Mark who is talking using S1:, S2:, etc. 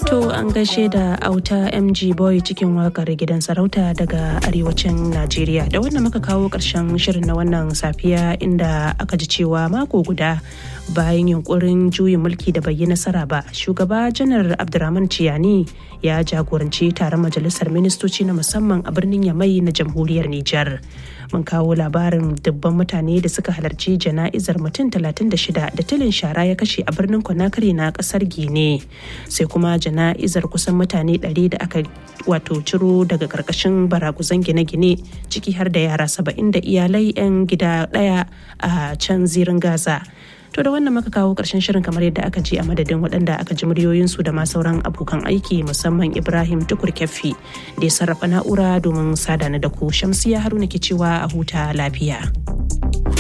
S1: To an gaishe da auta MG Boy cikin wakar gidan sarauta daga arewacin Najeriya. Da wannan muka kawo ƙarshen shirin na wannan safiya inda aka ji cewa mako guda bayan yunkurin juyin mulki da bai yi nasara ba shugaba janar abdurrahman ciyani ya jagoranci taron majalisar ministoci na musamman a birnin yamai na jamhuriyar nijar mun kawo labarin dubban mutane da suka halarci jana'izar mutum 36 da tilin shara ya kashe a birnin conakry na kasar gine sai kuma jana'izar kusan mutane 100 da aka wato ciro daga karkashin baraguzan gine-gine ciki har da yara 70 da iyalai 'yan gida daya a can zirin gaza To da wannan muka kawo ƙarshen shirin kamar yadda aka ji a madadin waɗanda aka ji muryoyinsu da ma sauran abokan aiki musamman Ibrahim Tukur Keffi da ya sarrafa na'ura domin sadana da ku Shamsiya Haruna ke cewa a huta lafiya.